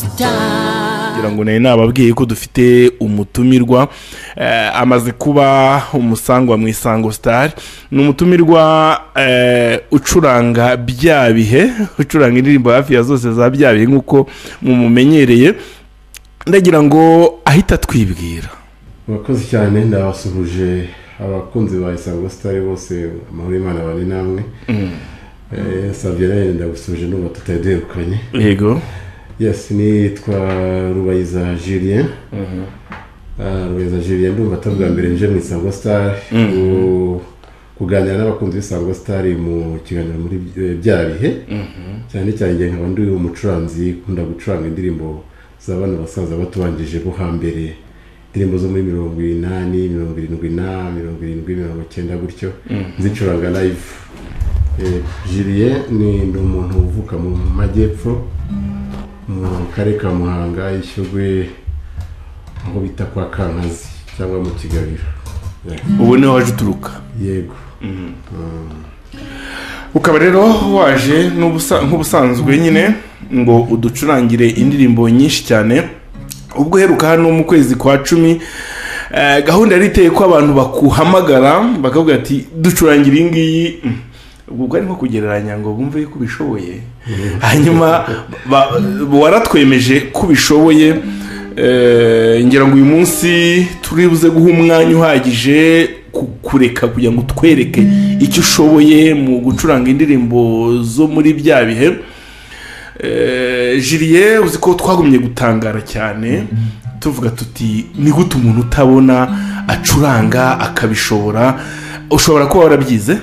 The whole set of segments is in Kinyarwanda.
kugira ngo nawe nababwiye ko dufite umutumirwa eh, amaze kuba umusangwa mu isango star ni umutumirwa eh, ucuranga bya bihe ucuranga indirimbo hafi ya zose za bya bihe nk'uko mumumenyereye ndagira ngo ahita atwibwira murakoze cyane ndabasuhuje abakunzi ba isango sitari bose amahoro y'imana bane namwe Eh, savye rero ndagusuhuje n'ubu tutari duherukanye yego yes nitwa rubayiza julien Ah, rubayiza julien ndumva atari ubwa mbere nje mu isango sitari kuganira n'abakunzi b'isango sitari mu kiganiro muri eh, bya bihe cyane cyane njye nkaba ndi umucuranzi ukunda gucuranga indirimbo z'abana basaza batubanjije bo hambere indirimbo zo muri mirongo inani mirongo irindwi na mirongo irindwi mirongo icyenda gutyo nzicuranga live Eh, Julien ni ni umuntu uvuka mu majyepfo mu karere ka muhanga ishyogwe aho bita kwa kankazi cyangwa mu kigabiro Yeah. ubu niho waje uturuka yego ukaba rero waje n'ubusa- nk'ubusanzwe nyine ngo uducurangire indirimbo nyinshi cyane ubwo uheruka hano mu kwezi kwa cumi eh, gahunda yari iteye ko abantu bakuhamagara bakavuga ati ducurangire iyi ngiyi Mm. ubwo bwari nko kugereranya ngo bumve ko ubishoboye hanyuma ba- waratwemeje ko ubishoboye eh, ngira ngo uyu munsi turi buze guha umwanya uhagije ku- kureka kugira ngo utwereke icyo ushoboye mu gucuranga indirimbo zo muri bya bihe Eh, Julien uzi ko twagumye gutangara cyane tuvuga tuti ni gute umuntu utabona acuranga akabishobora ushobora kuba warabyize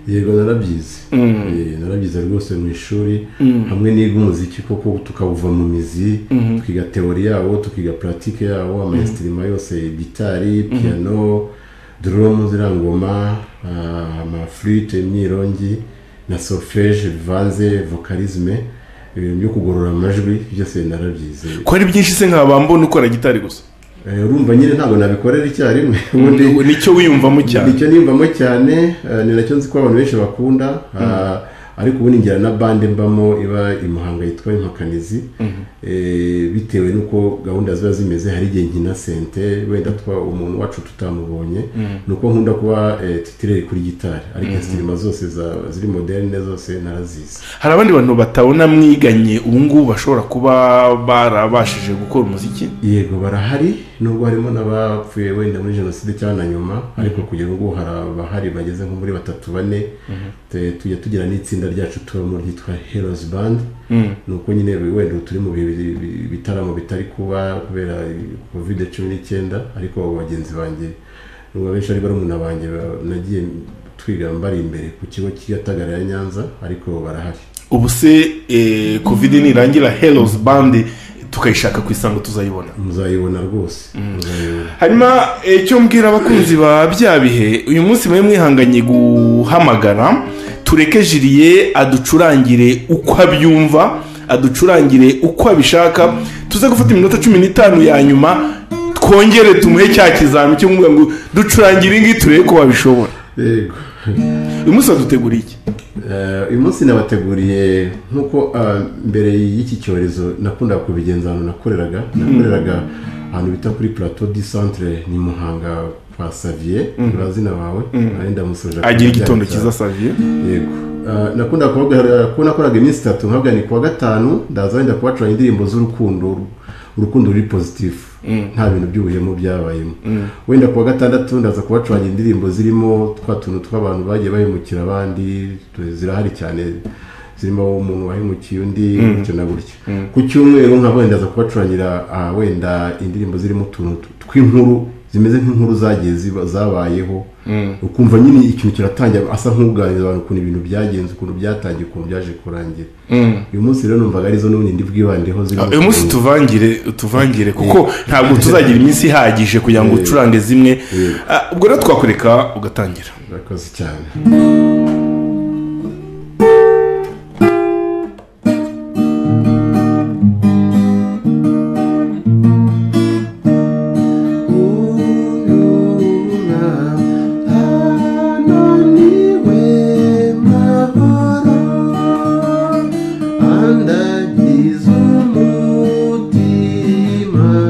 yego narabyize Eh, narabyize rwose mu ishuri hamwe niga umuziki koko tukawuva mu mizi twiga teori yawo tukiga puratike yawo amayesitirima yose gitari piyano doromu ziriya ngoma ah, amafurite imyirongi na solfeje bivanze vokarizme ibintu byo kugorora amajwi byose narabyize ko ari byinshi se nkaba mbona ukora gitari gusa Eh, urumva nyine ntabwo nabikorera icyarimwe ubundi nicyo wiyumvamo cyane nicyo niyumvamo cyane eh, ni nacyo nzi ko abantu benshi bakunda ah, ariko ubundi ngira na bande mbamo iba i muhanga yitwa impakanizi eh, bitewe n'uko gahunda ziba zimeze hari igihe nkina sente wenda twa umuntu wacu tutamubonye ni uko nkunda kuba eh, titireri kuri gitari ariko sitirima zose za- ziri moderne zose narazizi hari abandi bantu batabona mwiganye ubu ngubu bashobora kuba barabashije gukora umuziki yego barahari nubwo harimo n'abapfuye wenda muri jenoside cyangwa na nyuma ariko kugera ubu hari abahari bageze nko muri batatu bane Te- tujya tugira n'itsinda ryacu tubamo ryitwa heroes band ni uko nyine wenda ubu turi mu bihe bi- bi- bitaramo bitari kuba kubera covid cumi n'icyenda ariko bagenzi banjye nubwo abenshi ari barumuna banjye ba- nagiye twiga mbari imbere ku kigo cy'igatagara ya nyanza ariko barahari ubu se eh, covid nirangira heroes band tukayishaka ku isango tuzayibona muzayibona rwose muzayibona hanyuma icyo mbwira abakunzi ba bya bihe uyu munsi mwe mwihanganye guhamagara tureke jiriye aducurangire uko abyumva aducurangire uko abishaka tuze gufata iminota cumi n'itanu ya nyuma twongere tumuhe cya kizami cyo kumubwira ngo ducurangire ingi turebe ko babishobora yego uyu munsi baduteguriye iki Eh, uyu munsi nabateguriye nk'uko ah, mbere y'iki cyorezo nakundaga kubigenza ahantu nakoreraga nakoreraga ahantu bita kuri plateau du centre ni muhanga kwa savier urazina wawe wenda musoje agira igitondo cyiza saviye yego Ah, nakunda kubabwira ko nakoraga iminsi itatu nkabwira ni kuwa gatanu ndaza wenda kubacuranga indirimbo z'urukundo urukundo ruri pozitifu nta bintu by'ubuhemu byabayemo wenda kuwa gatandatu ndaza kubacuranga indirimbo zirimo twa tuntu tw'abantu bagiye bahemukira abandi tu- zirahari cyane zirimo umuntu wahemukiye undi gutyo na gutyo ku cyumweru nka wenda ndaza kubacurangira ah, wenda indirimbo zirimo utuntu t- tw'inkuru zimeze nk'inkuru zagiye ziba- zabayeho ukumva nyine ikintu kiratangira asa nk'uganiriza abantu ukuntu ibintu byagenze ukuntu byatangiye ukuntu byaje kurangira uyu munsi rero numvaga arizo n'ubundi ndi bwibandeho zirimo uyu munsi ukuntu- tuvangire tuvangire kuko ntabwo tuzagira iminsi ihagije kugira ngo ucurange zimwe Ah, ubwo rero twakureka ugatangira murakoze cyane ananiwe mahoro andagize umutima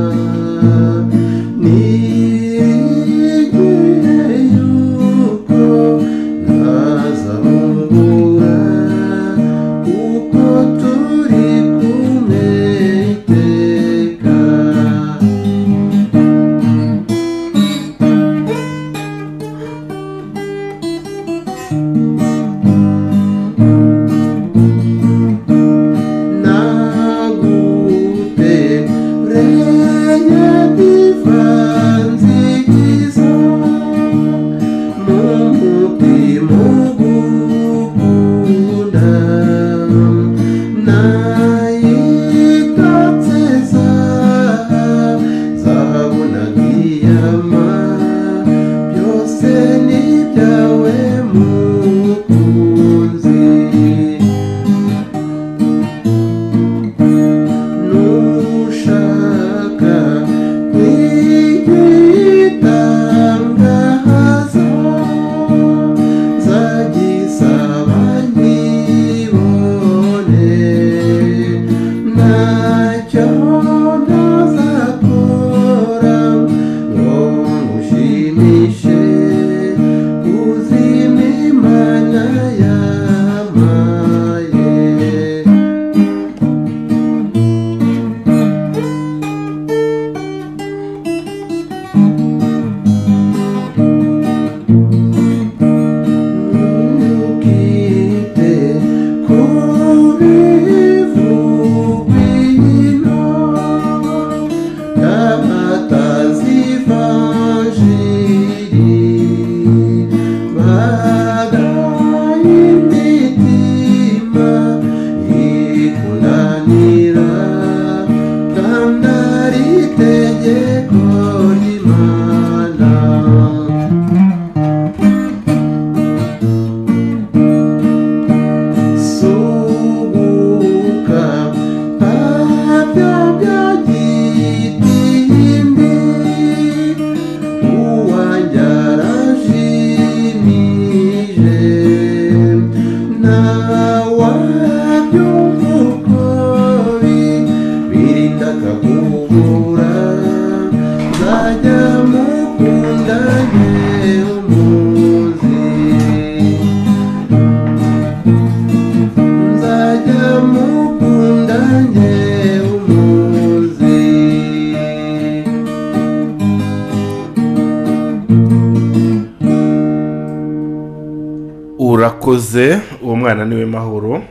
urakoze uwo mwana niwe mahoro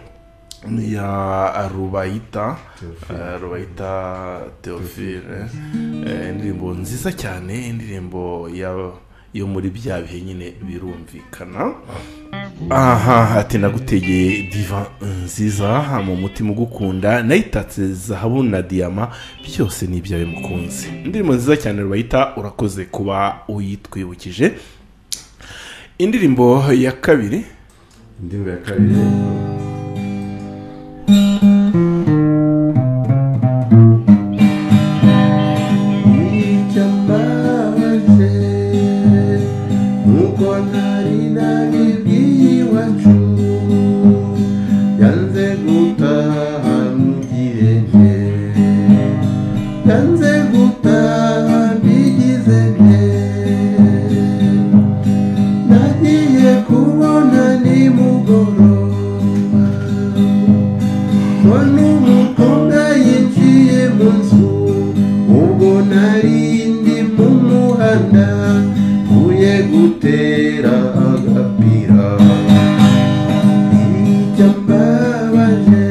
ni ya rubayita eh, rubayita teofile Eh, indirimbo nziza cyane indirimbo ya- yo muri bya bihe nyine birumvikana aha ati nagutegeye diva nziza mu mutima ugukunda nayitatse zahabu na diyama byose ni ibyawe mukunzi indirimbo nziza cyane rubayita urakoze kuba uyitwibukije indirimbo ya kabiri indirimbo ya kabiri Nicyo mbabaje, nkuko ntari nabibwiye iwacu, yanze gutaha nugire nte, yanze gutaha mbigize nte. Nagiye kubona nimugoroba Mbona umukobwa yinjiye mu nzu Ubwo nari ndi mu muhanda Mvuye gutera agapira Icyo mbabaje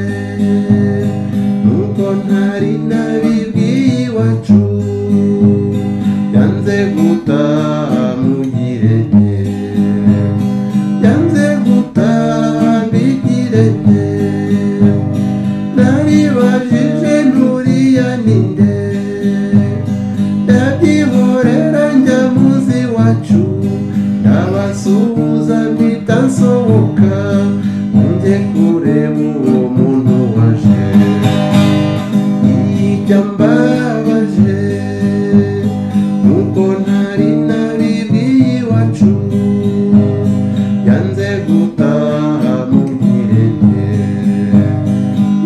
Nuko ntari nabibwiye iwacu yanze gutaha mugire nke yanze gutaha mbigire nke naribajije nturiya ni nde ndabyihorera njya muzi wacu ndabasuhuza mpita nsohoka njye kureba uwo muntu waje ijya mbabaje nuko ntari nabibwiye iwacu yanze gutaha mugire nte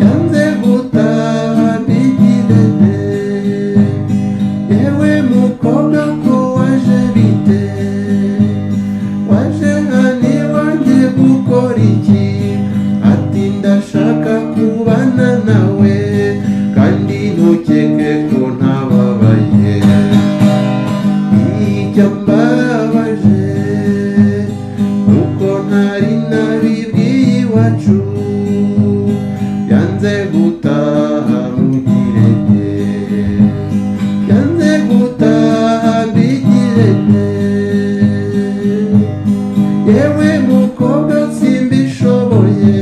yanze gutaha mbigire nte yewe mukobwa ko waje bite waje hano iwanjye gukora iki ati ndashaka kubana nawe kandi ntukeke ko ntababaye icyo mbabaje nuko ntari nabibwiye iwacu yanze gutaha mugire nte yanze gutaha mbigire nte yewe mukobwa simbishoboye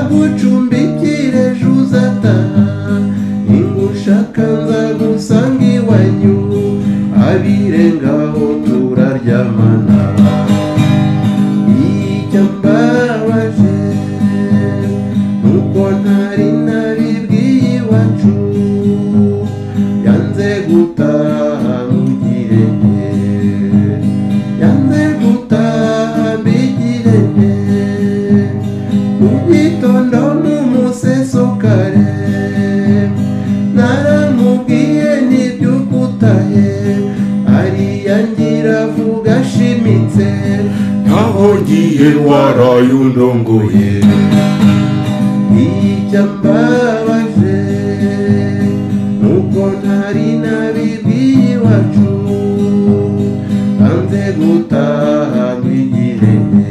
ndagucumbikire ejo uzataha ningushaka nzagusanga iwanyu abirengaho turaryamana icyo mbabaje nuko ntari nabibwiye iwacu yanze gutaha mugire nke yanze gutaha mbigire nte mu gitondo n'umuseso kare naramubwiye ntibyukutahe ariyangira vuga ashimitse nkaho ngiye waraye undongoye icyo mbabaje nuko ntari nabibwiye iwacu yanze gutaha mwigire nte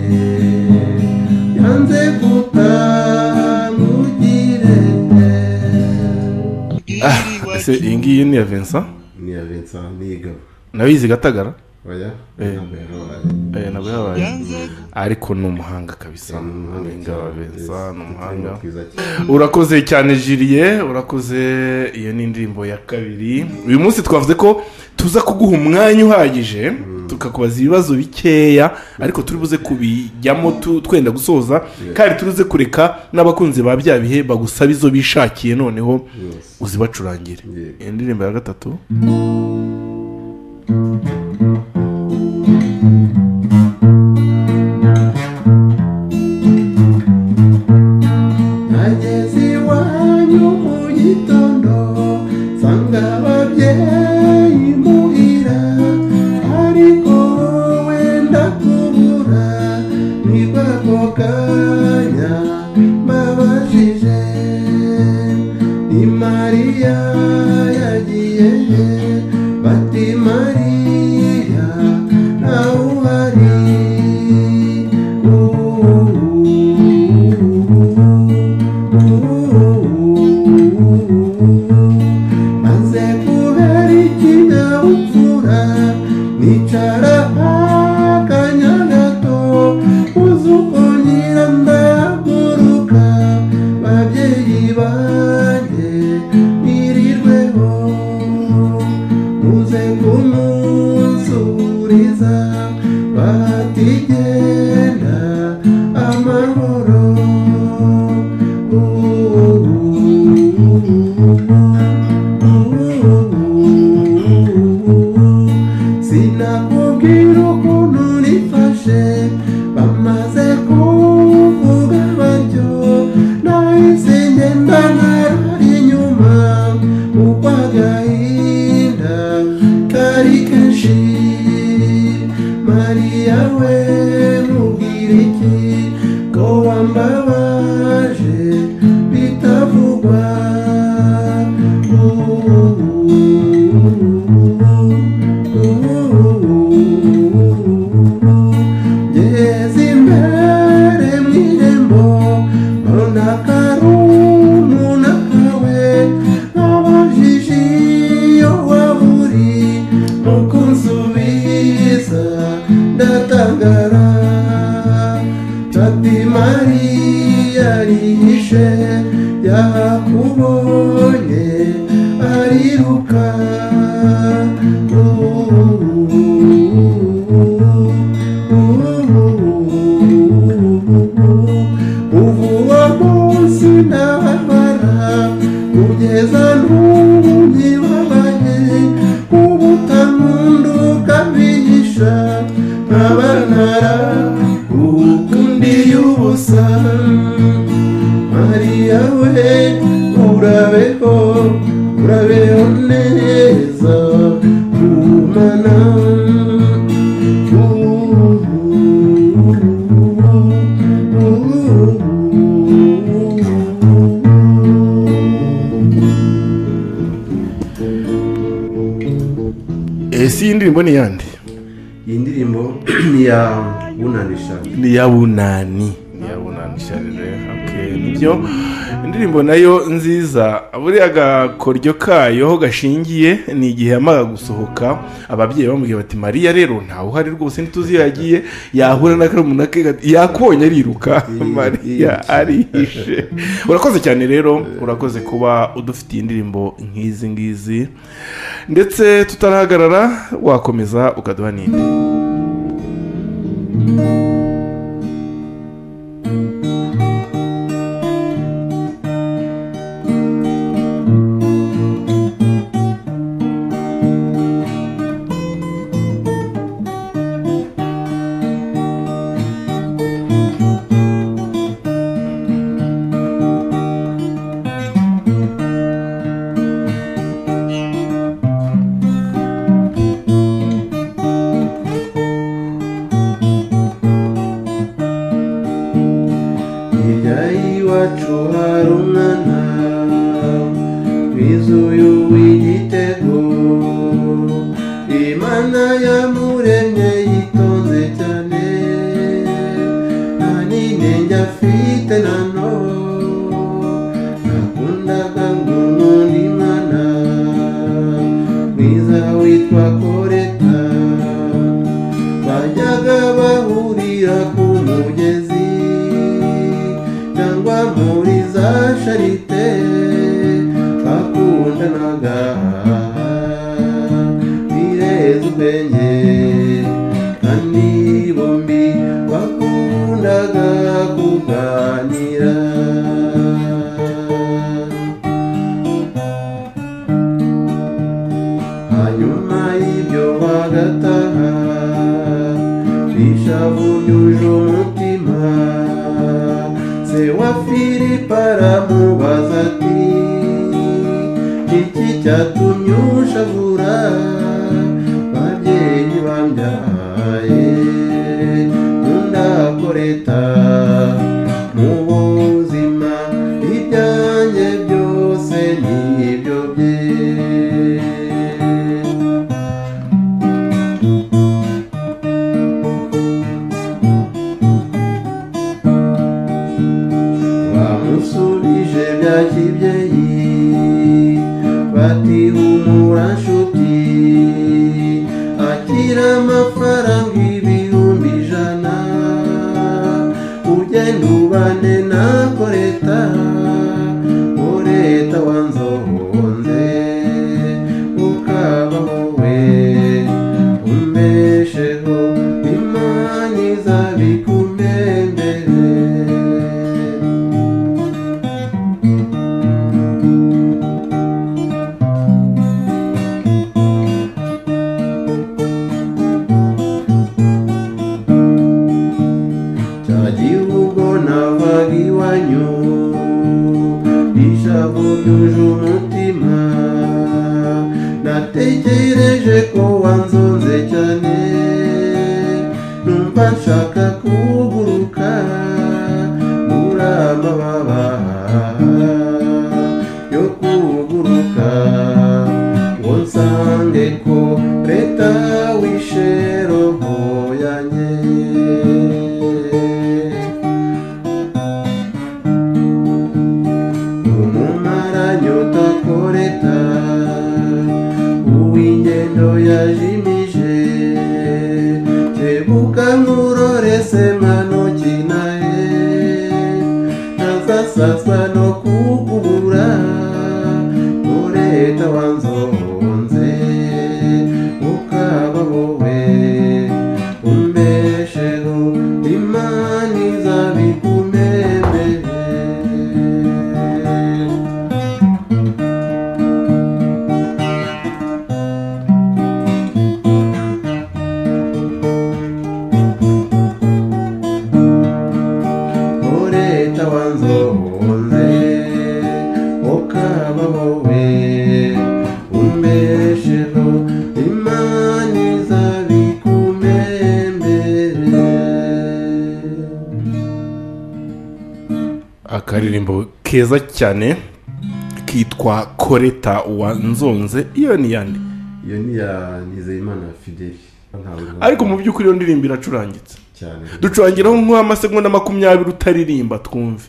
yanze gutaha mugire nte ese iyi ngiyi ni iya vincent ni iya Vincent Niyigaba nabizi gatagara oya Eh. ntabwo yabaye Eh, nabwo yabaye ariko ni umuhanga kabisa ni umuhanga ingabo Vincent, ni umuhanga mwiza cyane urakoze cyane jiriye urakoze iyo ni indirimbo ya kabiri uyu munsi twavuze ko tuza kuguha umwanya uhagije tukakubaza ibibazo bikeya ariko turi buze kubijyamo tu- twenda gusoza kandi turi buze kureka n'abakunzi ba bya bihe bagusaba izo bishakiye noneho Yes. uzibacurangire Yego. iyi ndirimbo ya gatatu nageze iwanyu mu gitondo nsanga ababyeyi muhira ariko wowe ndakubura ni kako kanya mbabajije ni mariya yagiye he akanya gato uzi uko nyirandaguruka babyeyi banjye mwirirweho muze kumusuriza batigenda amahoro sinakubwira ukuntu nifashe bamaze kuvuga batyo nahise ngenda nkarara inyuma kuko agahinda kari kenshi mariya we mubwira iki ko wambabaje bitavugwa ngeze imbere mu irembo mbona kari umuntu akawe nkabajije iyo waba uri mu kunsubiza ndatangara ati mariya arihishe yakubonye ariruka ubu uwo munsi ndababara kugeza n'ubu nyibabaye ubutampunduka bihisha nk'abantara ukundiye ubusa mariya we urabeho urabeho neza gumana ese iyi ndirimbo ni iyande iyi ndirimbo ni iya bunanisha ni iya bunani ni iya bunani sharire ok nibyo indirimbo nayo nziza buriya agakoryo kayo ho gashingiye ni igihe yamara gusohoka ababyeyi bamubwira bati mariya rero ntawe uhari rwose ntituzi iyo yagiye yahura na karumuna ke gati- yakubonye ariruka mariya arihishe urakoze cyane rero urakoze kuba udufitiye indirimbo nk'izi ngizi ndetse tutarahagarara wakomeza ukaduha n'indi hirya y'iwacu hari umwana wizuye uw'igitego imana yamuremye yitonze cyane nta n'inenge afite na none nakundaga ngo n'undi mwana mwiza witwa koreta bajyaga bahurira ku mugezi cyangwa muri za sharite bakundanaga bireza ubwenge kandi bombi bakundaga kuganira hanyuma y'ibyo bagataha bishavu yuje umutima se wa filipo aramubaza ati iki cyatumye ushavura babyeyi bambyaye nundakoreta mu buzima ibyanjye byose ni ibyo bye bamusubije bya kibyeyi bati humura nshuti akira amafaranga yuje umutima natekereje ko wanzonze cyane numva nshaka kuguruka muri amababa yo kuguruka ngo nsange ko leta wishe roho yanjye umumaranyota koreta uw'ingendo yajimije kebuka nkurore semano kinaye ntazasazwa no kukubura koreta wanzonze ukaba wowe umbesheho imana izabikumemere ureta wanzohonze ukaba wowe umbesheho imana izabikumembere akaririmbo keza cyane kitwa koreta wanzonze iyo ni yandi iyo ni ya nizeyimana fideli ariko mu by'ukuri iyo ndirimbo iracurangitse cyane ducurangiraho nk'amasegonda makumyabiri utaririmba twumve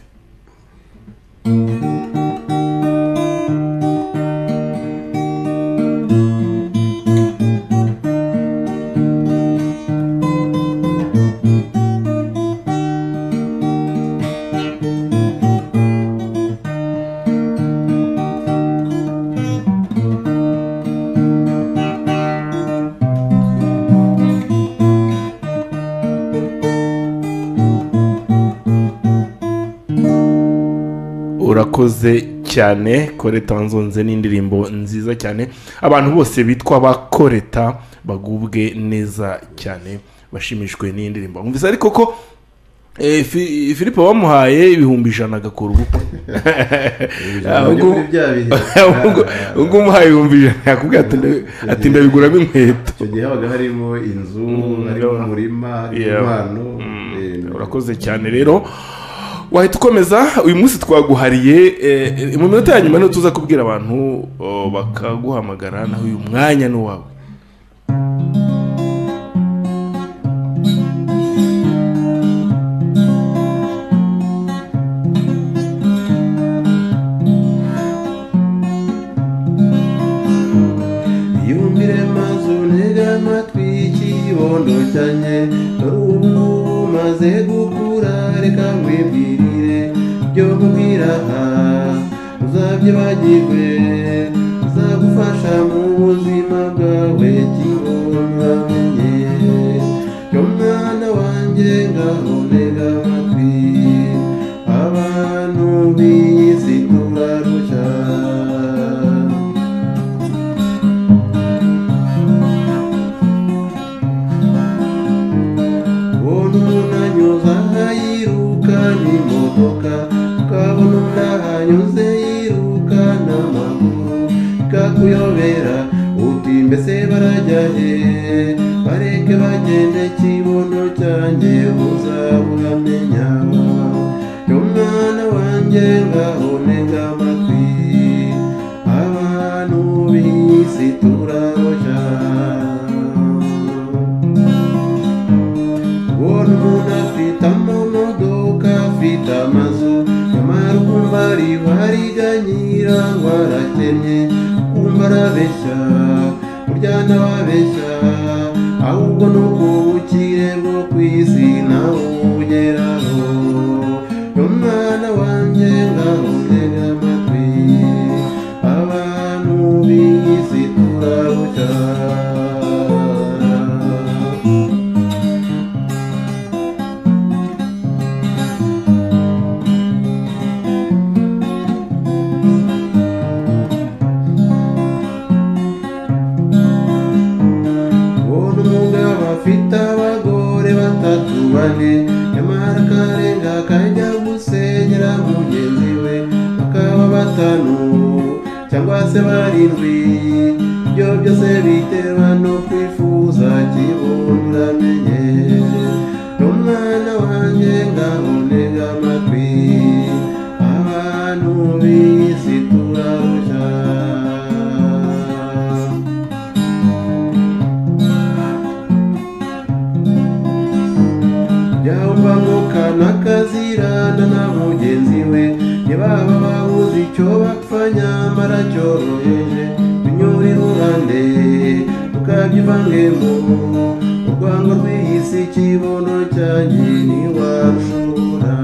urakoze cyane koreta wanzonze ni indirimbo nziza cyane abantu bose bitwa bakoreta bagubwe neza cyane bashimishwe n'iyi ndirimbo mwumvise ariko ko eh, Fi- filipo bamuhaye ibihumbi ijana agakora ubukwe ahubwo Ibyo bya bihe. ahubwo ahubwo umuhaye ibihumbi ijana yakubwira ati ndabi- ati ndabiguramo inkweto icyo gihe habaga harimo inzu harimo umurima harimo Yeah. impano Mm, eh, urakoze cyane rero wahita ukomeza uyu munsi twaguhariye eh, eh, mu minota ya nyuma niho tuza kubwira abantu oh, bakaguhamagara naho uyu mwanya ni uwawe yumvire maze untege amatwi y'ikibondo cyanjye dore ubu ngubu umaze gukura reka wibwirire byo mubwira uzabyibagirwe uzagufasha mu buzima bwawe kigomba menye yo mwana wanjye ngaho ntega amatwi abantu b'iyi si turarushya ubona umuntu anyuze aha yiruka n'imodoka ukabona umuntu ahanyuze yiruka n'amaguru bikakuyobera uti mbese barajya he bareke bagende kibono cyanjye uzaburamenya yo mwana wanjye ngaho ntega amatwi abantu b'isi turaroja ubona umuntu afite amamodoka afite amazu nyamara ukumva ari bariganyira ngo arakennye ukumva arabeshya burya ntababeshya ahubwo ni uko ubukire bwo ku isi nawe ubugeraho umwana wanjye ngaho ntega amatwi abantu b'isi turabucana ubona umugabo afite abagore batatu bane nyamara akarenga akajya gusenyera mugenzi we bakaba batanu cyangwa se barindwi ibyo byose biterwa no kwifuza kibundamenye n'umwana wanjye ngahonega amatwi abantu b'isi turarushya yaba mukana kazirana na mugenzi we ntibaba babuze icyo bapfanya mara cyoroheje binyure iruhande ukabyivange mu urwango rw'isi ikibuno cyanjye ntiwashobora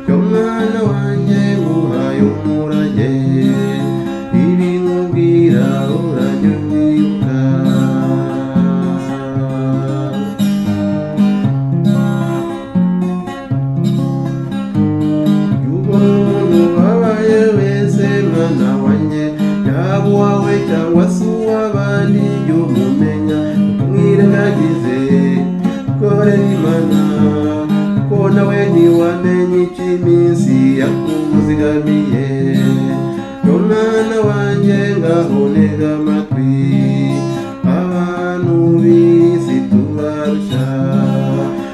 cyo mwana wanjye uhaye umurage ibi nkubwira urajya ubyibuka umuntu wabaye wese mwana wanjye yaba uwawe cyangwa se uw'abandi jya umumenya umwirengagize ukore imana kuko nawe ntiwamenya icyo iminsi yakuzigamiye n'umwana wanjye ngaho ntega amatwi abantu b'isi tubarusha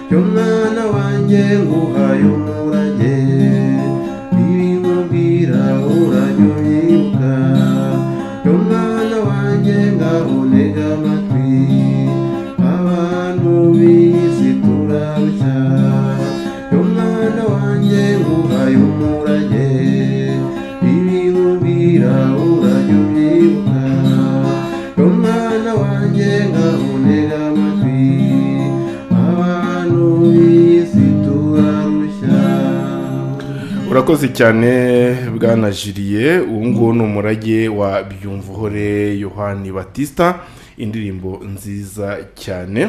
cyo mwana wanjye nguhaye umurage ibi nkubwira urajya ubyibuka cyo mwana wanjye ngaho ntega amatwi abantu b'isi turabya cyo mwana wanjye nguhaye umurage ibi nkubwira urajya ubyibuka cyo mwana wanjye ngaho ntega amatwi abantu b'isi turarushya urakoze cyane bwanajiriye ubu ngubu ni umurage wa byumvuhore yohani batista indirimbo nziza cyane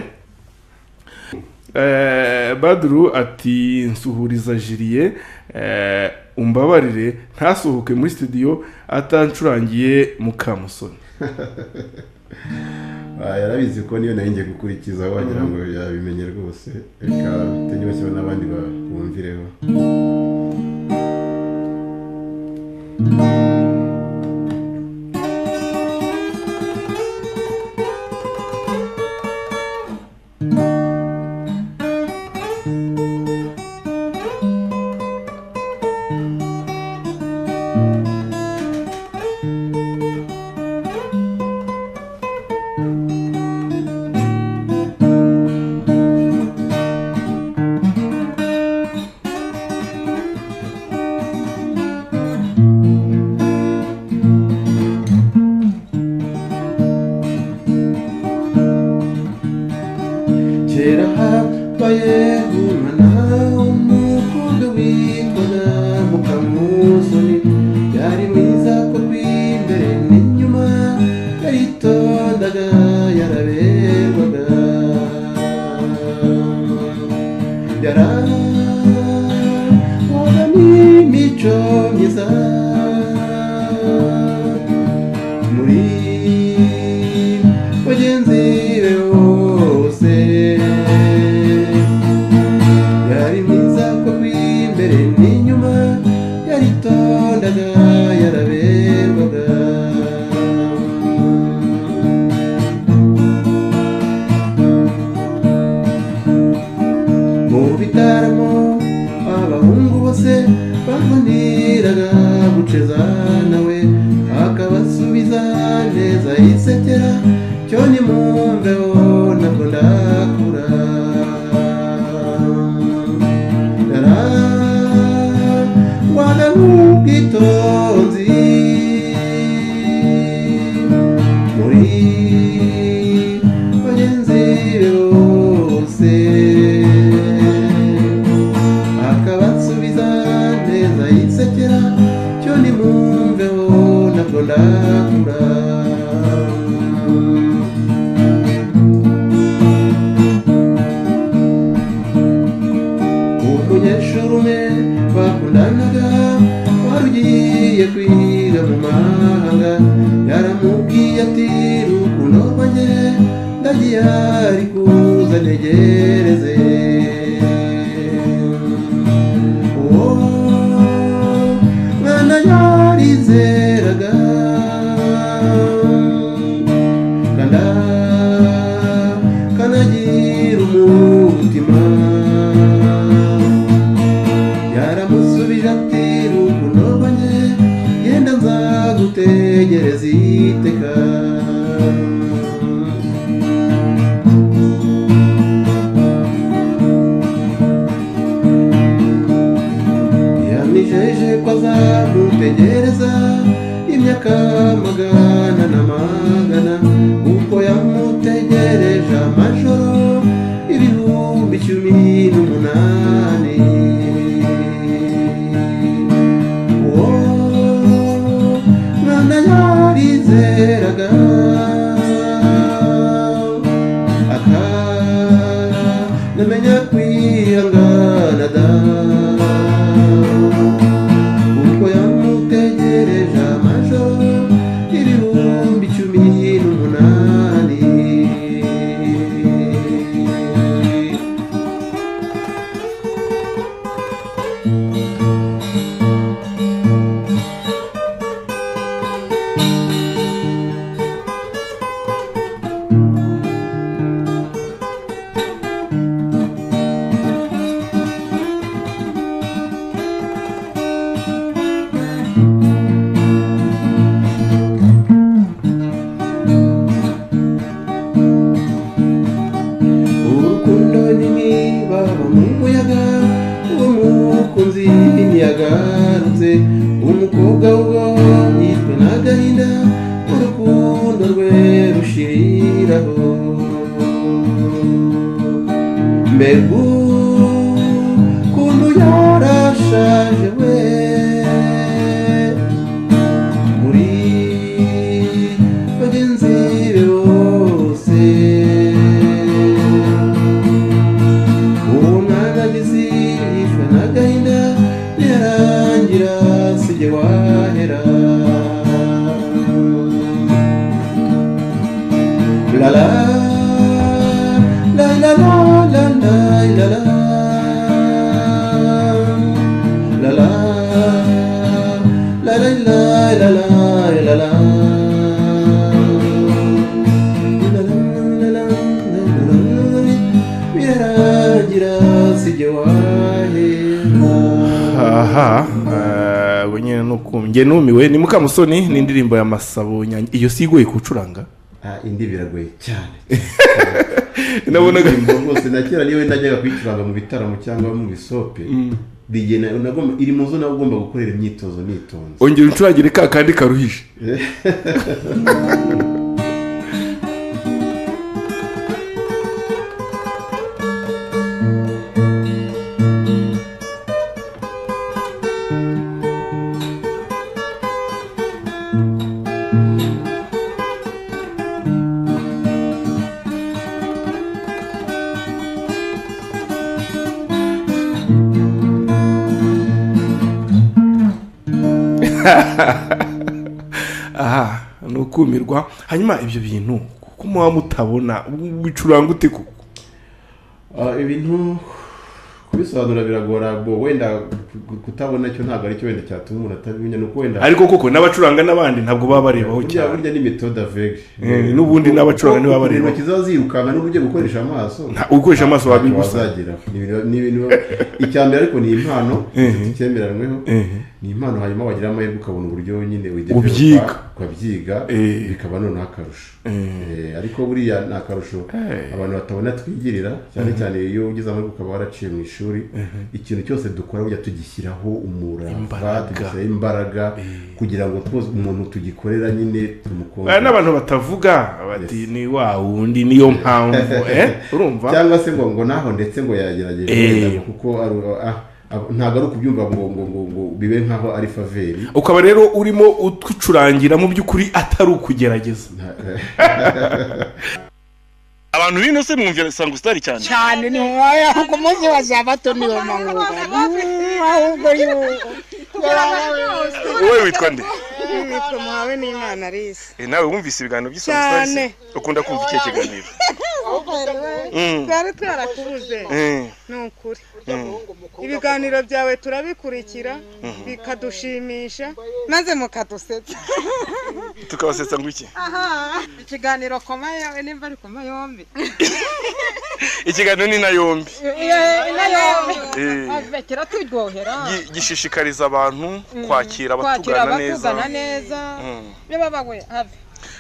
Eh, badru ati nsuhuriza jiriye eh, umbabarire ntasohoke muri studio atacurangiye mukamusoni Ah, yarabizi ko niyo nari ngiye gukurikiza wagira ngo yabimenye rwose reka tunyibasiwe n'abandi ba- bumvireho kera habaye umwana w'umukobwa witwaga mukamusoni yari mwiza ku rw'imbere n'inyuma yaritondaga yaraberwaga yarahoga n'imico myiza muri bagenzi be bose yari mwiza ko rw'imbere n'inyuma yaritondaga yaraberwaga mu bitaramo abahungu bose bakuniraga guceza nawe akabasubiza neza yisekera cyo nimwumveho ntabwo ndakura Ra, waga nk'ubwitonzi muri bagenzi be bose akabasubiza neza yisekera cyo nimwumveho ntabwo ndakura umunyeshuri umwe bakundanaga wari ugiye kwiga mu mahanga yaramubwiye ati rukundo rwanjye ndagiye ari kuza ntegereze uwo mwana yawe namenya kwihangana da kuko yamutegereje amajoro ibihumbi cumi n'umunani urukundo nimwibaba mu muyaga umukunzi ntiyagarutse umukobwa wo yishwe n'agahinda urukundo rwe rushiriraho mbegu kuntu yarashaje we muri bagenzi be bose uwo mwana agize yishwe n'agahinda ntiyarangira si jye wahera la la la la la la la la la la la la la la la la la birarangira sijye wahera aha eh, ubwo nyine nukumbye numiwe ni mukamusoni ni indirimbo ya masabo nyange iyo si igoye kucuranga Ah, indi biragoye cyane nabonaga Indirimbo rwose na kera niyo najyaga kuyicuranga mu bitaramo cyangwa mu bisope DJ na- nagomba- iri mu zo nawe ugomba gukorera imyitozo nitonze ongera uncuragire ka kandi karuhije aha ni ukumirwa hanyuma ibyo bintu kuko muba mutabona bicuranga ute koko Ah, ibintu kubisobanura biragora bo wenda ku- kutabona cyo ntabwo aricyo wenda cyatuma umuntu atabimenya ni uko wenda ariko koko n'abacuranga n'abandi ntabwo baba barebaho burya cyane burya ni metode avege Eh, n'ubundi n'abacuranga nibo bareba. intoki ziba zirukanga n'uburyo bwo gukoresha amaso Nta- ukoresha amaso ntacyo wabigusa wazagera Ni ibintu- ni ibintu icya mbere ariko ni impano Mhm. icyemeranyweho Mhm. ni impano hanyuma wagira amahirwe ukabona uburyo nyine Ubyiga. ukabyiga Eh. bikaba noneho akarusho Eh. Eh, ariko buriya ni akarusho Eh. abantu batabona twigirira cyane cyane iyo ugize amahirwe ukaba waraciye mu ishuri ikintu cyose dukora burya tugishyiraho umurava Imbaraga. tugishyiraho imbaraga kugira ngo twose umuntu tugikorera nyine tumukunde Aya n'abantu batavuga bati ni wa wundi niyo mpamvu eh urumva cyangwa se ngo ngo naho ndetse ngo yagerageje Eh. wenda ngo kuko aru- ah, ah, ntabwo ari ukubyumva ngo ngo ngo ngo bibe nkaho ari faveri ukaba rero urimo utwicurangira mu by'ukuri atari ukugerageza abantu bino se mwumvira sanga usitari cyane cyane ni hoya kuko umunsi wa sabato niyo mpanuka ahubwo wowe witwa nde yitwa muhawe n'imana arisi Eh, nawe wumvise ibiganiro by'isanga usitari se ukunda kumva ikihe kiganiro Mm. twari twarakubuze Eh, ni ukuri ibiganiro byawe turabikurikira bikadushimisha maze mukadusetsa tukabasetsa ngo iki ikiganiro koma yawe nimba ari koma yombi ikiganiro ni na yombi Eh, abekera turyohera gi- gishishikariza abantu kwakira abatugana neza abatugana neza Mm. niba babawe have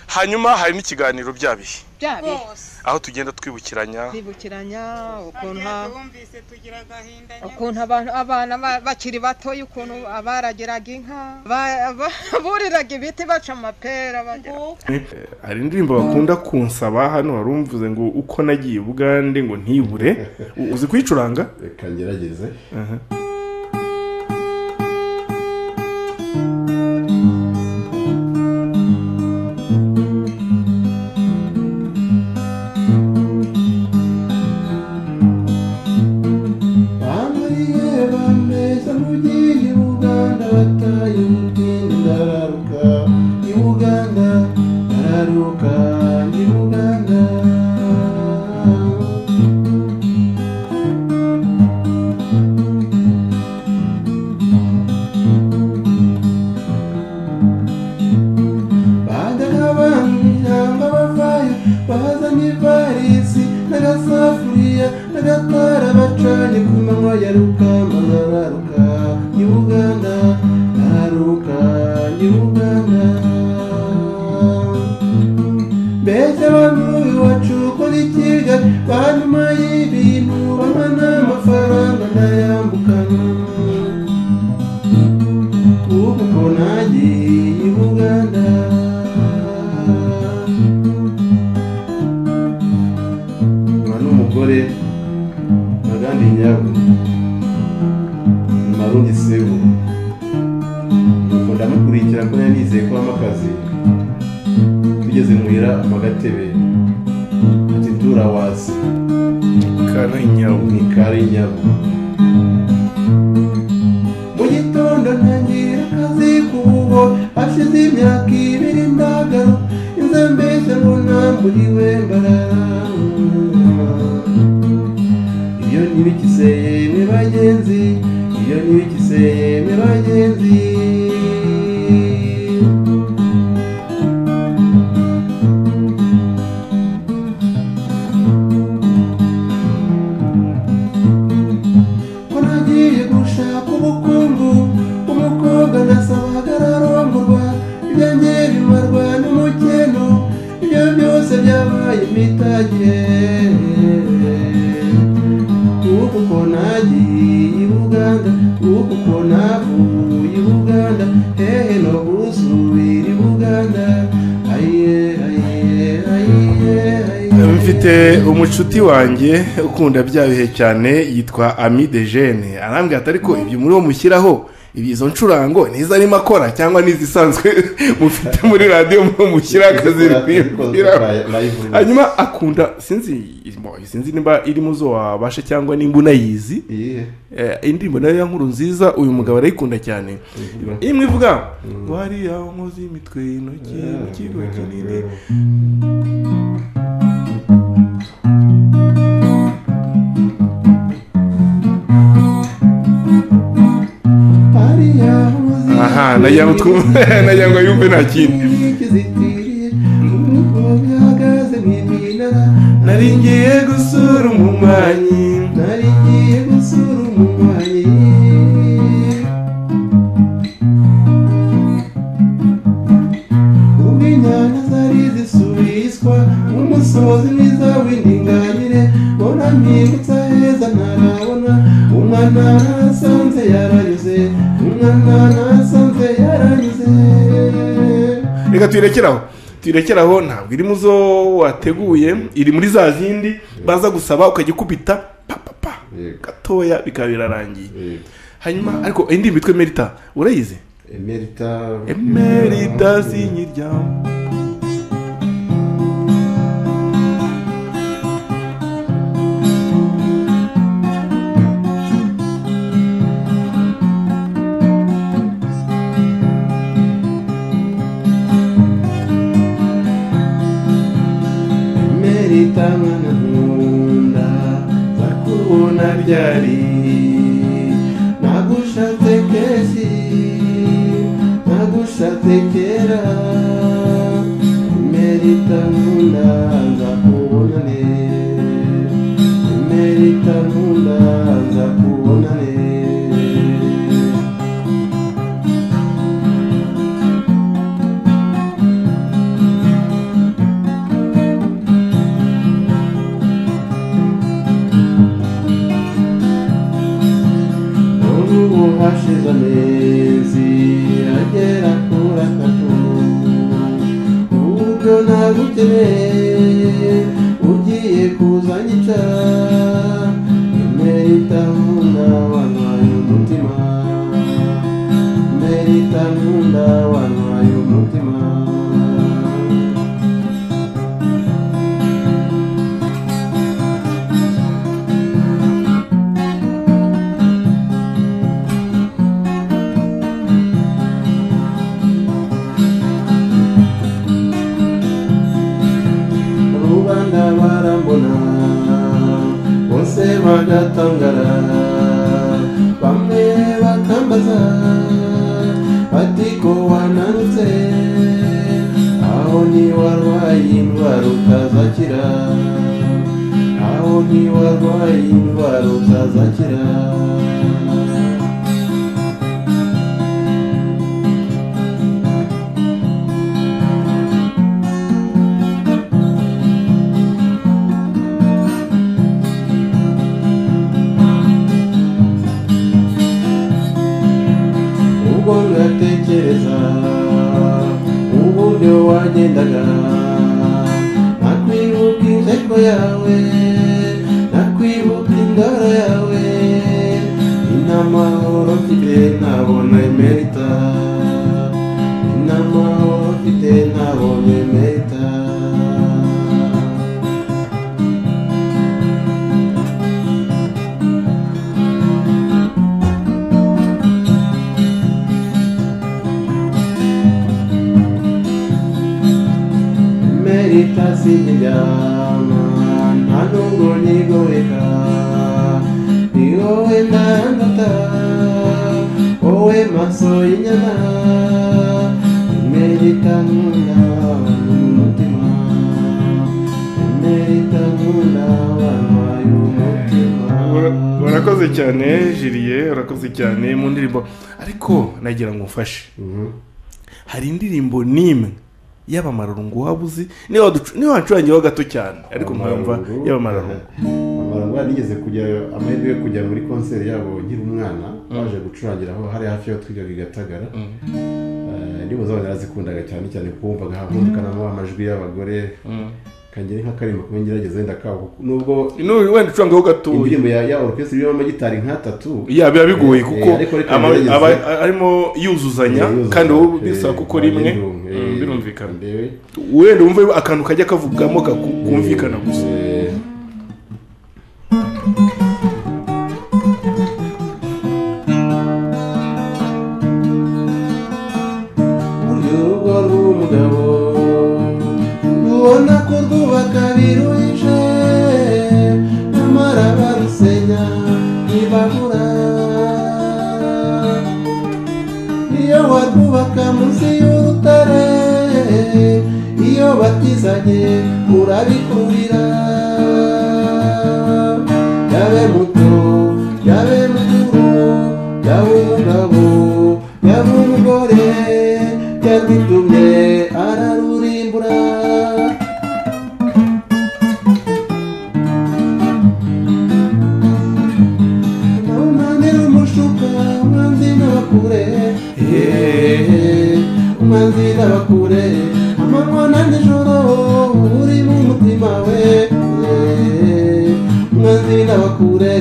hanyuma hari n'ikiganiro bya bihe byabe aho tugenda twibukiranya kwibukiranya ukuntu ukuntu abantu abana ba- bakiri batoya ukuntu abaragiraga inka ba- ba- buriraga ibiti baca amapera bagira Eh, hari indirimbo bakunda kunsaba hano warumvuze ngo uko nagiye ubugande ngo ntibure U- uzi kuyicuranga reka ngerageze agakora bacanye ku manywa ya rukama araruka nyir'ubuganda araruka nyir'ubuganda mbese abantu iwacu kuri kiga hanyuma y'ibintu babona amafaranga ndayambukana ubu mbona agiye buganda nkaba n'umugore ntagandi nyabwo marundi sebu nuko ndamukurikira ko yari yizeye ko habamo akazi tugeze muhira amagatebe ati turawazi karanyabu ni kari nyabo mu gitondo ntangira akazi ku bugo hashize imyaka ibiri ndagaru inzu mbese mbona mburiwe mbarara iyo ntibikiseye mwe bagenzi iyo ntibikiseye mwe bagenzi ko nagiye gushaka ubukungu umukobwa nasabaga ararongorwa ibyanjye bimarwa n'umukeno ibyo byose byabaye imitage uku ko nagiye i buganda uku ko navuye i buganda hehe no gusubira i buganda ayiye ayiye ayiye ayiye mfite umucuti wanjye ukunda bya bihe cyane yitwa ami de jene arambwira ati ariko ibyo muri wo mushyiraho izo ncurango nizo arimo akora cyangwa n'izisanzwe mufite muri radiyo muri mushyira akazi kuyibwiraho hanyuma akunda sinzi bo, sinzi niba irimo zo wabasha cyangwa nimba unayizi Yeah. Eh, indirimbo nayo ya nkuru nziza uyu mugabo arayikunda cyane imwe ivuga ngo hariya nkozi imitwe y'intoki mu kigo kinini aha nagira ngo twu- nagira ngo yumve nta kindi nari ngiye gusura umunywanyi umusozi mwiza w'indinganire mbona mpingutsa heza ntarabona umwana nasanze yaranyuze umwana nasanze yaranyuze reka tuyirekeraho tuyirekeraho ntabwo iri mu zo wateguye iri muri za zindi baza gusaba ukajya ukubita papapa Yego. gatoya bikaba birarangiye hanyuma ariko indi mitwe merita urayizi emerita emerita sinyiryamo emerita mwana nkunda zakubona ryari nagushatse kenshi nagushatse kera emerita nkunda nzakubona neza emerita nkunda nzakubona neza None ubu hashize amezi agera kuri atatu ubwo nagukeneye ugiye kuza nyica imerita nkunda wanwaye umutima imerita nkunda wanwaye umutima rubanda barambona bose bagatangara bamwe bakambaza bati ko wananutse aho ni warwaye indwara utazakira aho wabo ntiwarwaye indwara utazakira ubwo ngatekereza uburyo wagendaga nakwibuka inteko yawe nakwibuka indoro yawe inamahoro mfite ntabona emerita inamahoro mfite ntabona emerita merita sinijyana nta nubwo nyigoheka ni wowe ndangata wowe maso y'inyana merita nkunda abantu umutima merita nkunda abantu b'umutima urakoze cyane jiriye urakoze cyane mu ndirimbo ariko nagira ngo umfashe hari indirimbo n'imwe y'abamararungu waba uzi niba waducu- niba wacurangiyeho gato cyane ariko nkayumva y'abamararungu amararungu nigeze kujya amahirwe yo kujya muri konseri yabo nkiri umwana baje gucurangira aho hari hafi yo twigaga i gatagara Eh, indirimbo zabo narazikundaga cyane cyane kuko wumvaga humvikanamo amajwi y'abagore kangira nk'akarimbo kuba ngerageza wenda kaho kuko nubwo N'uyu wenda ucurangaho gatoya indirimbo ya ya orukesitiri irimo amagitari nk'atatu ya biba bigoye Eh, kuko ariko reka ama- ngerageze. aba arimo yuzuzanya Eh, kandi wowe eh, bisa kuko rimwe eh, mm, birumvikana ndewe. wenda wumve akantu kajya kavugamo kaku- kumvikana gusa Eh, Uri urugo rw'umugabo ubona ko rwubaka biruje nyamara barusenya ntibabura iyo warwubaka munsi y'urutare iyo batizanye urabikurira yabe muto yabe mukuru yabe umugabo yabe umugore yarwitumye ararurimbura umwanzira umushuka umwanzira abakure umwanzira abakure amabona nijoro uri mu mutima we umwanzira abakure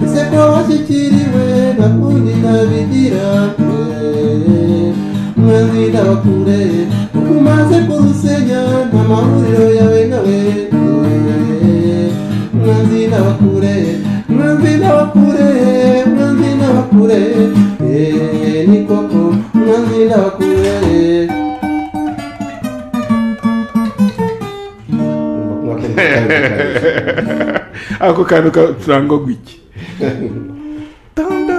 ese ko washyikiriwe na kundi nabigira umwanzira abakure uko umaze kurusenya nta mahuriro yawe nawe mwanzi n'abakure mwanzi n'abakure mwanzi n'abakure eee ni koko mwanzi n'abakure ako kantu kacurangwa gwiki Tanda.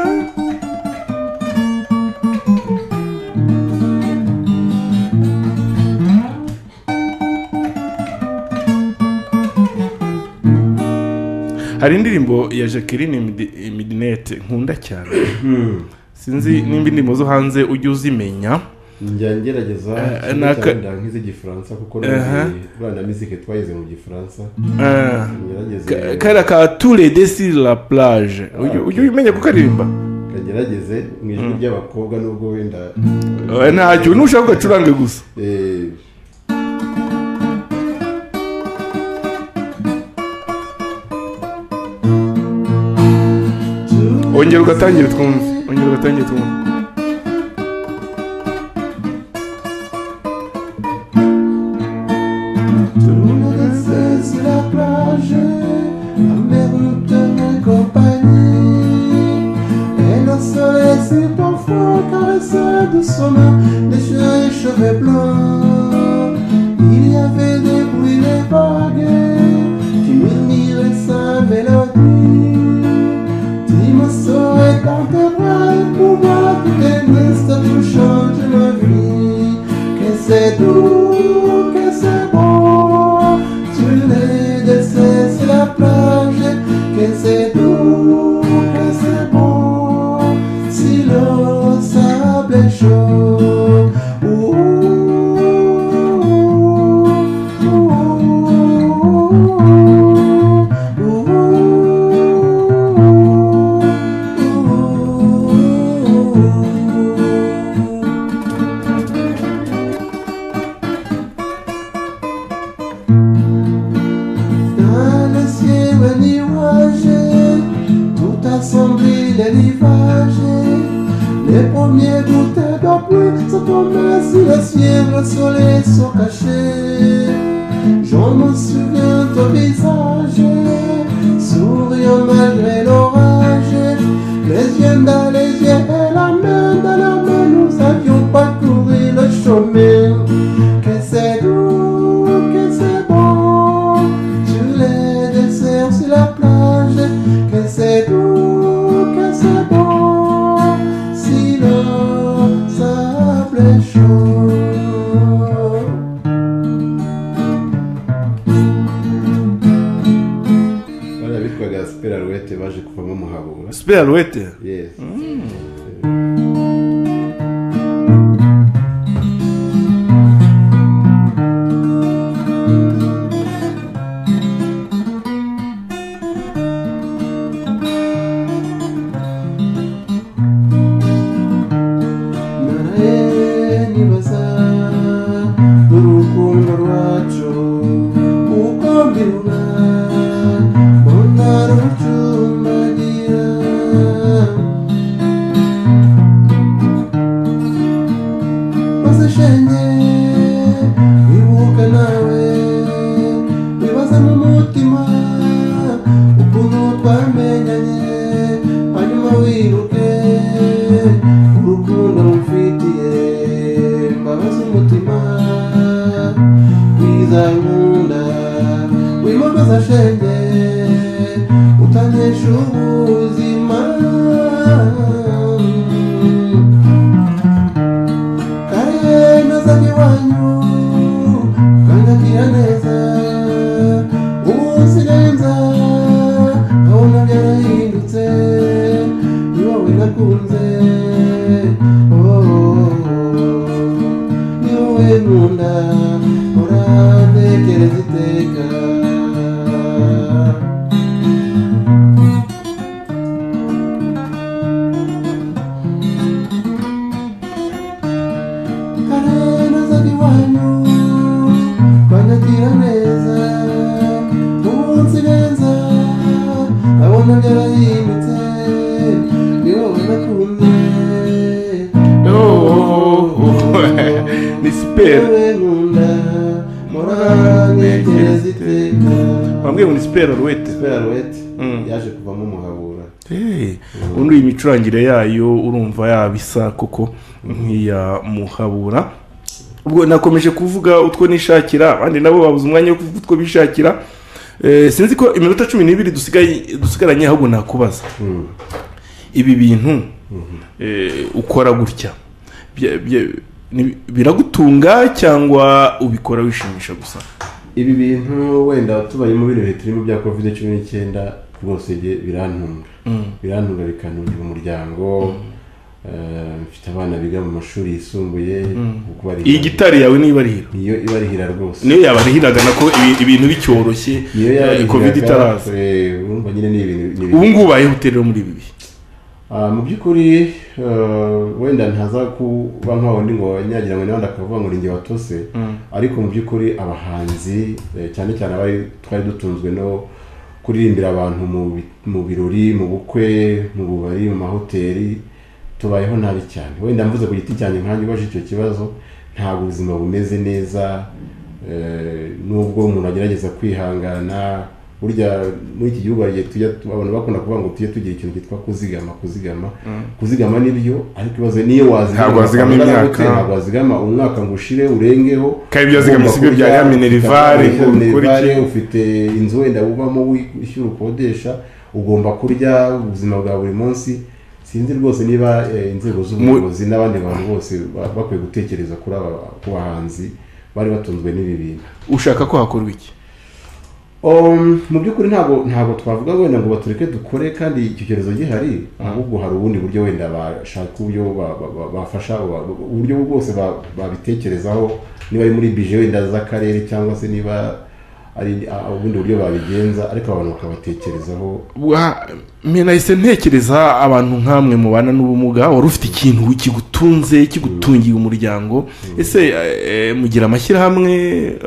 hari indirimbo ya jacqueline Midi- midinette nkunda cyane sinzi nimba indirimbo zo hanze ujya uzimenya njya ngerageza Eh, cyane naka- cyane nk'iz'igifaransa kuko Aha. rwanda mizike twayize mu gifaransa Ah. ngerageze Ka- kariya ka ture desi la plage ujya ujya ubimenya kukaririmba kagerageze mu ijwi ry'abakobwa nubwo wenda Eh, ntacyo nushaka ugacurange gusa eh, ongera ugatangire twumve ongera ugatangire twumve Tourner sur la plage, la mer nous tenait compagnie. Et le soleil si parfois caressait de son main les cheveux, les cheveux blancs. Il y avait des bruits, des vagues qui murmuraient sa mélodie. Tu me saurais dans tes bras et pour moi tout est mystère, tout change ma vie. Que c'est doux, que c'est beau, tu n'es de cesse la plage, que c'est bon, si le sable est chaud. Ouh, ouh, ouh, ouh, ouh, ouh. Dans le ciel, un nuage, tout assombri, les rivages. Les premiers gouttes d'eau pluie sont tombées sur le ciel, le soleil sont cachés. Je me souviens de ton visage, souriant malgré l'orage. Les yeux dans les yeux et la main dans la main, nous avions parcouru le chemin. Que c'est doux, que c'est bon, je les desserts sur la plage. Que c'est doux, que c'est bon, si le sable est chaud. bariya bitwaga superaruwete baje kuvamo muhabura sipeyaruwete Yes. Nareni basa n'urukundo rwacu uko mbirura mbona rucumbagira maze shenge wibuka nawe wibaza mu mutima ukuntu twamenyanye hanyuma wibuke urukundo mfitiye mbabaza umutima wiza nkunda wimakaza shenge utanesha ubuzima kare nazanye wanyu kanyakira neza umunsirenza abona byarahindutse ni wowe nakunze Oh, ni wowe nkunda urantekereza iteka karena zari wanyu banyagira neza umunsi neza abona byarahindutse ni wowe nakunze ni sipera wowe nkunda murantekereza iteka bambwiye ngo ni siperaruwete sperowete Mm. yaje kuvamo umuhabura ubundi iyi micurangire yayo urumva yaba isa koko nk'iya muhabura ubwo nakomeje kuvuga utwo nishakira abandi nabo babuze umwanya wo kuvuga utwo bishakira Eh, sinzi ko iminota cumi n'ibiri dusigaye dusigaranye ahubwo nakubaza Mm. ibi bintu eh, ukora gutya bya- bya- ni- biragutunga cyangwa ubikora wishimisha gusa ibi bintu wenda tubayemo bino bihe turimo bya covid cumi n'icyenda rwose jye birantunga birantunga bikantungira umuryango eh, mfite abana biga mu mashuri yisumbuye kubarihira- iyi gitari yawe niba ari hino niyo ibarihira rwose niyo yabarihiraga nako ibi- ibintu bicyoroshye niyo eh, yabarihiraga, covid itaraza eh, urumva nyine ni ibintu ni ubu ibintu- ngubu ubayeho uterera muri ibi bihe Ah, mu by'ukuri eh, wenda ntaza kuba nka wundi ngo wanyagira ngo n'abandi akavuga ngo ni njye watose ariko mu by'ukuri abahanzi eh, cyane cyane abari twari dutunzwe no kuririmbira abantu mu bi- mu birori mu bukwe mu bubari mu mahoteli tubayeho nabi cyane wenda mvuze ku giti cyanjye nkanjye ubaje icyo kibazo ntabwo ubuzima bumeze neza Eh, nubwo umuntu agerageza kwihangana burya muri iki gihugu hari igihe tujya tu- abantu bakunda kuvuga ngo tujye tugira ikintu cyitwa kuzigama kuzigama kuzigama ni byo ariko ibibazo niyo wazigama Ntabwo wazigama amafaranga imyaka. agutera, ntabwo wazigama umwaka ngo ushire urengeho Kandi ibyo wazigamye Ugomba si byo kurya, bya ya minerivare, ugomba kurya ukora iki? minerivare, ufite inzu wenda ubamo wishyura ukodesha ugomba kurya ubuzima bwa buri munsi sinzi rwose niba eh, inzego z'ubuyobozi n'abandi bantu bose ba- bakwiye gutekereza kuri aba ku bahanzi bari batunzwe n'ibi bintu ushaka ko hakorwa iki Um, mu by'ukuri ntabwo ntabwo twavuga wenda ngo batureke dukore kandi icyo cyorezo gihari ahubwo hari ubundi buryo wenda bashaka uburyo ba- ba- ba- bafasha ba- ba- uburyo bwose ba- babitekerezaho niba ari muri bije wenda z'akarere cyangwa se niba ari a- ubundi buryo babigenza ariko abantu bakabatekerezaho Wa- mwe nahise ntekereza abantu nk'amwe mubana n'ubumuga wari ufite ikintu kigutunze kigutungiye umuryango ese eh, mugira amashyirahamwe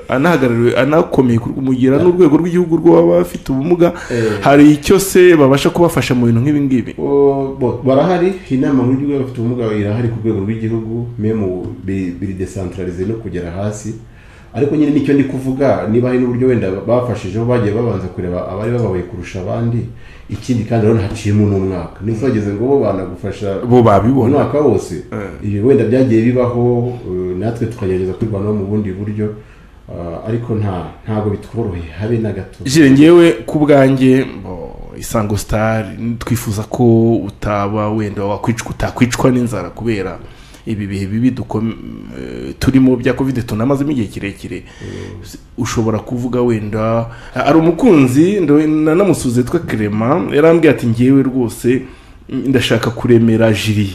anahagarariwe anakomeye ku- mugira n'urwego rw'igihugu rw'abafite ubumuga Eh. hari icyo se babasha kubafasha mu bintu nk'ibi ngibi O, bo, barahari inama nkuru y'igihugu y'abafite ubumuga irahari ku rwego rw'igihugu memu biri biri desantararize no kugera hasi ariko nyine nicyo ndi kuvuga niba hari n'uburyo wenda bafashijeho bagiye babanza kureba abari bababaye kurusha abandi ikindi kandi urabona haciyemo n'umwaka ntibageze ngo bo banagufasha bo babibona umwaka wose ibi wenda byagiye bibaho eh, natwe tukagerageza kwirwanaho mu bundi buryo Ah, ariko nta ntabwo bitworoheye habe na gato jire ngewe ku bwanjye bo, isango star twifuza ko utaba wenda wakwicwa utakwicwa n'inzara kubera ibi bihe bibi dukom- eh, turimo bya covid tunamazemo igihe kirekire S- ushobora kuvuga wenda hari umukunzi ndo- nanamusuze twa kerema yarambwiye ati ngewe rwose mm, ndashaka kuremera jiri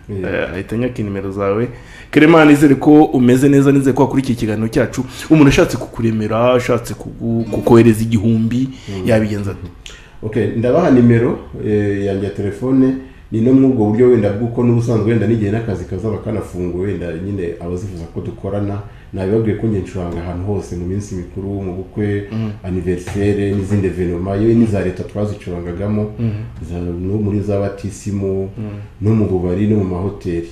Eh, ahita anyaka inimero zawe kerema nizere ko umeze neza nizere ko wakurikiye ikiganiro cyacu umuntu ashatse kukuremera ashatse kugu- kukohereza igihumbi yabigenza ate okay ndabaha nimero eh, yanjye ya telefone ni no muri ubwo buryo wenda bw'uko n'ubusanzwe wenda n'igihe n'akazi kazaba kanafungura wenda nyine abazifuza ko dukorana nabibabwiye ko njye ncuranga ahantu hose mu minsi mikuru mu bukwe aniverisere n'izindi evenoma yewe n'iza leta twazicurangagamo za- no muri za batisimu no mu bubari no mu mahoteli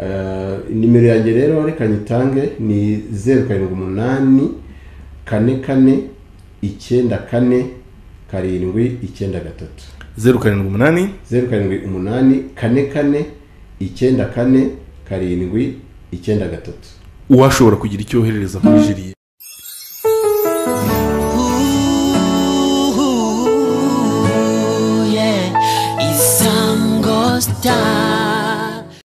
Eh, nimero yanjye rero reka nyitange ni zeru karindwi umunani kane kane icyenda kane karindwi icyenda gatatu zeru karindwi umunani zeru karindwi umunani kane kane icyenda kane karindwi icyenda gatatu uwashobora kugira icyo yoherereza kuri jiri